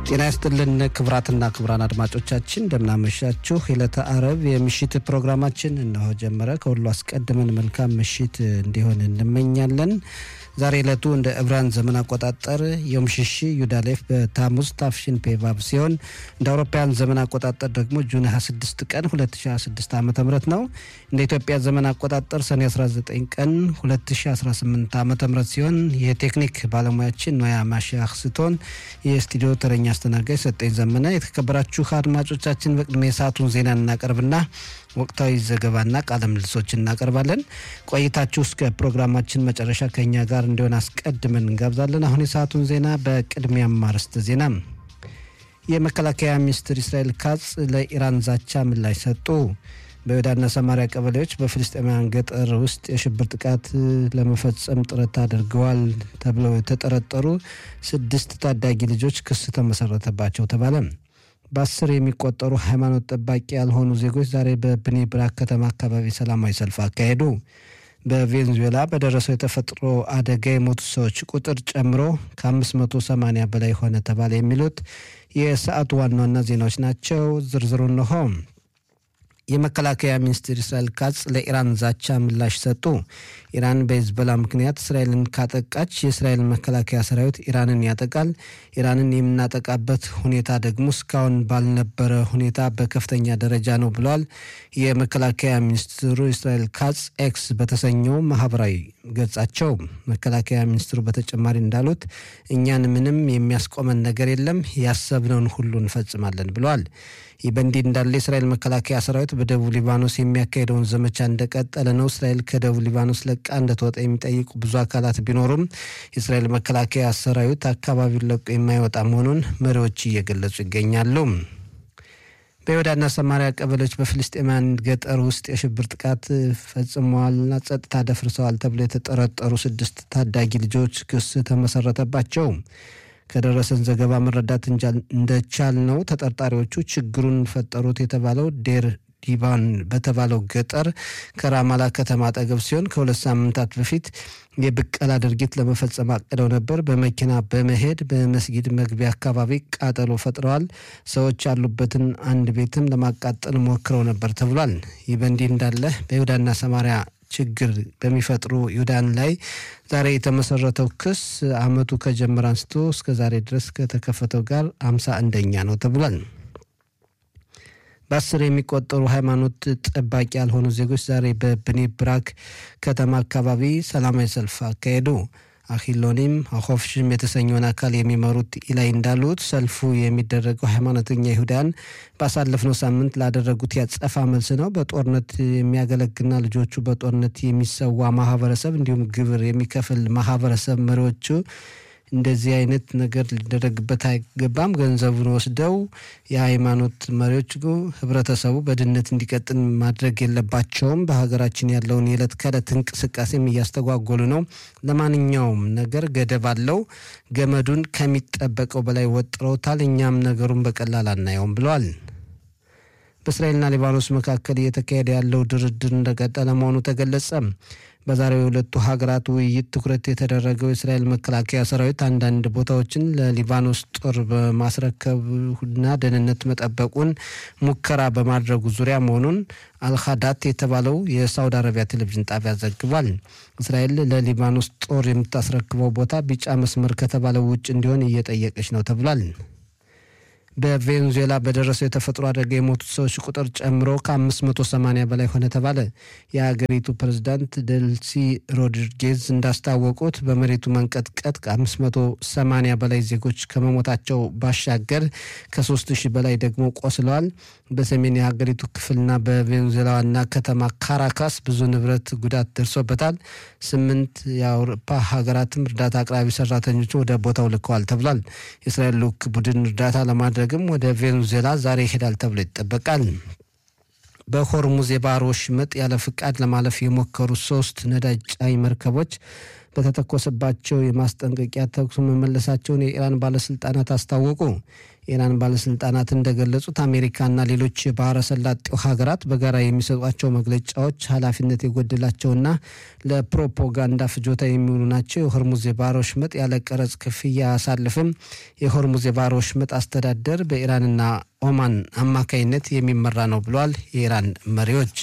ጤና ይስጥልን ክብራትና ክብራን አድማጮቻችን እንደምናመሻችሁ። የዕለተ አረብ የምሽት ፕሮግራማችን እነሆ ጀመረ። ከሁሉ አስቀድመን መልካም ምሽት እንዲሆን እንመኛለን። ዛሬ ዕለቱ እንደ ዕብራን ዘመን አቆጣጠር ዮም ሽሺ ዩዳሌፍ በታሙዝ ታፍሽን ፔቫብ ሲሆን እንደ አውሮፓውያን ዘመን አቆጣጠር ደግሞ ጁን 26 ቀን 2026 ዓ ም ነው። እንደ ኢትዮጵያ ዘመን አቆጣጠር ሰኔ 19 ቀን 2018 ዓ ም ሲሆን የቴክኒክ ባለሙያችን ኖያ ማሻህ ስትሆን የስቱዲዮ ተረኛ አስተናጋጅ ሰጠኝ ዘመነ። የተከበራችሁ አድማጮቻችን በቅድሚያ የሰዓቱን ዜና እናቀርብና ወቅታዊ ዘገባና ቃለ ምልሶች እናቀርባለን። ቆይታችሁ እስከ ፕሮግራማችን መጨረሻ ከኛ ጋር እንዲሆን አስቀድመን እንጋብዛለን። አሁን የሰዓቱን ዜና በቅድሚያም አርዕስተ ዜና። የመከላከያ ሚኒስትር እስራኤል ካጽ ለኢራን ዛቻ ምላሽ ሰጡ። በይሁዳና ሰማሪያ ቀበሌዎች በፍልስጤማውያን ገጠር ውስጥ የሽብር ጥቃት ለመፈጸም ጥረት አድርገዋል ተብለው የተጠረጠሩ ስድስት ታዳጊ ልጆች ክስ ተመሰረተባቸው ተባለ። በአስር የሚቆጠሩ ሃይማኖት ጠባቂ ያልሆኑ ዜጎች ዛሬ በብኔ ብራክ ከተማ አካባቢ ሰላማዊ ሰልፍ አካሄዱ። በቬንዙዌላ በደረሰው የተፈጥሮ አደጋ የሞቱ ሰዎች ቁጥር ጨምሮ ከ580 በላይ ሆነ ተባለ። የሚሉት የሰዓቱ ዋና ዋና ዜናዎች ናቸው። ዝርዝሩ እንሆ። የመከላከያ ሚኒስትር እስራኤል ካጽ ለኢራን ዛቻ ምላሽ ሰጡ። ኢራን በሂዝቦላ ምክንያት እስራኤልን ካጠቃች የእስራኤል መከላከያ ሰራዊት ኢራንን ያጠቃል። ኢራንን የምናጠቃበት ሁኔታ ደግሞ እስካሁን ባልነበረ ሁኔታ በከፍተኛ ደረጃ ነው ብለዋል። የመከላከያ ሚኒስትሩ እስራኤል ካጽ ኤክስ በተሰኘው ማህበራዊ ገጻቸው መከላከያ ሚኒስትሩ በተጨማሪ እንዳሉት እኛን ምንም የሚያስቆመን ነገር የለም፣ ያሰብነውን ሁሉ እንፈጽማለን ብለዋል። ይህ በእንዲህ እንዳለ የእስራኤል መከላከያ ሰራዊት በደቡብ ሊባኖስ የሚያካሄደውን ዘመቻ እንደቀጠለ ነው። እስራኤል ከደቡብ ሊባኖስ ለቃ እንደተወጣ የሚጠይቁ ብዙ አካላት ቢኖሩም የእስራኤል መከላከያ ሰራዊት አካባቢውን ለቆ የማይወጣ መሆኑን መሪዎች እየገለጹ ይገኛሉ። በይሁዳና ሰማሪያ ቀበሌዎች በፍልስጤማውያን ገጠር ውስጥ የሽብር ጥቃት ፈጽመዋልና ጸጥታ ደፍርሰዋል ተብሎ የተጠረጠሩ ስድስት ታዳጊ ልጆች ክስ ተመሰረተባቸው። ከደረሰን ዘገባ መረዳት እንደቻል ነው ተጠርጣሪዎቹ ችግሩን ፈጠሩት የተባለው ዴር ዲባን በተባለው ገጠር ከራማላ ከተማ አጠገብ ሲሆን ከሁለት ሳምንታት በፊት የብቀላ ድርጊት ለመፈጸም አቅደው ነበር። በመኪና በመሄድ በመስጊድ መግቢያ አካባቢ ቃጠሎ ፈጥረዋል። ሰዎች ያሉበትን አንድ ቤትም ለማቃጠል ሞክረው ነበር ተብሏል። ይህ በእንዲህ እንዳለ በይሁዳና ሰማሪያ ችግር በሚፈጥሩ ይሁዳን ላይ ዛሬ የተመሰረተው ክስ ዓመቱ ከጀመረ አንስቶ እስከ ዛሬ ድረስ ከተከፈተው ጋር አምሳ አንደኛ ነው ተብሏል። በአስር የሚቆጠሩ ሃይማኖት ጠባቂ ያልሆኑ ዜጎች ዛሬ በብኔ ብራክ ከተማ አካባቢ ሰላማዊ ሰልፍ አካሄዱ። አኪሎኒም አኮፍሽም የተሰኘውን አካል የሚመሩት ኢላይ እንዳሉት ሰልፉ የሚደረገው ሃይማኖተኛ ይሁዳን ባሳለፍነው ሳምንት ላደረጉት ያጸፋ መልስ ነው። በጦርነት የሚያገለግልና ልጆቹ በጦርነት የሚሰዋ ማህበረሰብ እንዲሁም ግብር የሚከፍል ማህበረሰብ መሪዎቹ እንደዚህ አይነት ነገር ሊደረግበት አይገባም። ገንዘቡን ወስደው የሃይማኖት መሪዎች ህብረተሰቡ በድህነት እንዲቀጥል ማድረግ የለባቸውም። በሀገራችን ያለውን የዕለት ከዕለት እንቅስቃሴም እያስተጓጎሉ ነው። ለማንኛውም ነገር ገደብ አለው። ገመዱን ከሚጠበቀው በላይ ወጥረውታል። እኛም ነገሩን በቀላል አናየውም ብለዋል። በእስራኤልና ሊባኖስ መካከል እየተካሄደ ያለው ድርድር እንደቀጠለ መሆኑ ተገለጸ። በዛሬው የሁለቱ ሀገራት ውይይት ትኩረት የተደረገው የእስራኤል መከላከያ ሰራዊት አንዳንድ ቦታዎችን ለሊባኖስ ጦር በማስረከብና ደህንነት መጠበቁን ሙከራ በማድረጉ ዙሪያ መሆኑን አልካዳት የተባለው የሳውዲ አረቢያ ቴሌቪዥን ጣቢያ ዘግቧል። እስራኤል ለሊባኖስ ጦር የምታስረክበው ቦታ ቢጫ መስመር ከተባለው ውጭ እንዲሆን እየጠየቀች ነው ተብሏል። በቬንዙዌላ በደረሰው የተፈጥሮ አደጋ የሞቱት ሰዎች ቁጥር ጨምሮ ከ580 በላይ ሆነ ተባለ። የሀገሪቱ ፕሬዝዳንት ደልሲ ሮድሪጌዝ እንዳስታወቁት በመሬቱ መንቀጥቀጥ ከ580 በላይ ዜጎች ከመሞታቸው ባሻገር ከ3000 በላይ ደግሞ ቆስለዋል። በሰሜን የሀገሪቱ ክፍልና በቬንዙዌላ ዋና ከተማ ካራካስ ብዙ ንብረት ጉዳት ደርሶበታል። ስምንት የአውሮፓ ሀገራትም እርዳታ አቅራቢ ሰራተኞችን ወደ ቦታው ልከዋል ተብሏል። የእስራኤል ልዑክ ቡድን እርዳታ ለማድረግ ግም ወደ ቬንዙዌላ ዛሬ ይሄዳል ተብሎ ይጠበቃል። በሆርሙዝ የባህር ወሽመጥ ያለ ፍቃድ ለማለፍ የሞከሩ ሶስት ነዳጅ ጫኝ መርከቦች በተተኮሰባቸው የማስጠንቀቂያ ተኩስ መመለሳቸውን የኢራን ባለስልጣናት አስታወቁ። የኢራን ባለስልጣናት እንደገለጹት አሜሪካና ሌሎች የባህረ ሰላጤው ሀገራት በጋራ የሚሰጧቸው መግለጫዎች ኃላፊነት የጎደላቸውና ለፕሮፓጋንዳ ፍጆታ የሚውሉ ናቸው። የሆርሙዝ የባህረ ወሽመጥ ያለ ቀረጽ ክፍያ አያሳልፍም። የሆርሙዝ የባህረ ወሽመጥ አስተዳደር በኢራንና ኦማን አማካይነት የሚመራ ነው ብለዋል የኢራን መሪዎች።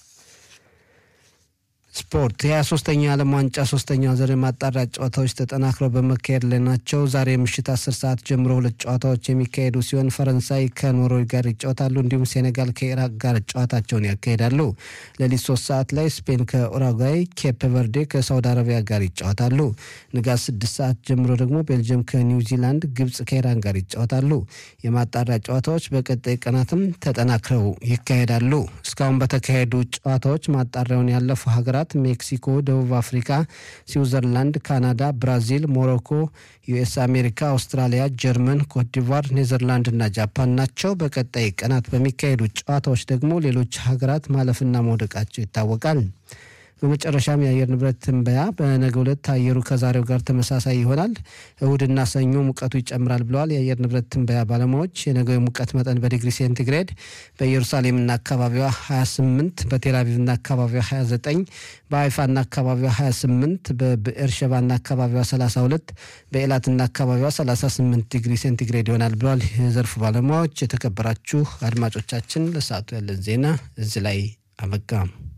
ስፖርት የሀያ ሶስተኛ የዓለም ዋንጫ ሶስተኛ ዙር የማጣሪያ ጨዋታዎች ተጠናክረው በመካሄድ ላይ ናቸው። ዛሬ ምሽት አስር ሰዓት ጀምሮ ሁለት ጨዋታዎች የሚካሄዱ ሲሆን ፈረንሳይ ከኖርዌይ ጋር ይጫወታሉ። እንዲሁም ሴኔጋል ከኢራቅ ጋር ጨዋታቸውን ያካሂዳሉ። ሌሊት ሶስት ሰዓት ላይ ስፔን ከኡራጓይ፣ ኬፕ ቨርዴ ከሳውዲ አረቢያ ጋር ይጫወታሉ። ንጋት ስድስት ሰዓት ጀምሮ ደግሞ ቤልጅየም ከኒውዚላንድ፣ ግብጽ ከኢራን ጋር ይጫወታሉ። የማጣሪያ ጨዋታዎች በቀጣይ ቀናትም ተጠናክረው ይካሄዳሉ። እስካሁን በተካሄዱ ጨዋታዎች ማጣሪያውን ያለፉ ሀገራት ሜክሲኮ፣ ደቡብ አፍሪካ፣ ስዊዘርላንድ፣ ካናዳ፣ ብራዚል፣ ሞሮኮ፣ ዩኤስ አሜሪካ፣ አውስትራሊያ፣ ጀርመን፣ ኮትዲቫር፣ ኔዘርላንድ እና ጃፓን ናቸው። በቀጣይ ቀናት በሚካሄዱ ጨዋታዎች ደግሞ ሌሎች ሀገራት ማለፍና መውደቃቸው ይታወቃል። በመጨረሻም የአየር ንብረት ትንበያ በነገው ዕለት አየሩ ከዛሬው ጋር ተመሳሳይ ይሆናል። እሁድና ሰኞ ሙቀቱ ይጨምራል ብለዋል የአየር ንብረት ትንበያ ባለሙያዎች። የነገው የሙቀት መጠን በዲግሪ ሴንቲግሬድ በኢየሩሳሌምና አካባቢዋ 28፣ በቴልአቪቭና አካባቢዋ 29፣ በሀይፋና አካባቢዋ 28፣ በብኤርሸባና አካባቢዋ 32፣ በኤላትና አካባቢዋ 38 ዲግሪ ሴንቲግሬድ ይሆናል ብለዋል የዘርፉ ባለሙያዎች። የተከበራችሁ አድማጮቻችን ለሰዓቱ ያለን ዜና እዚህ ላይ አበቃ።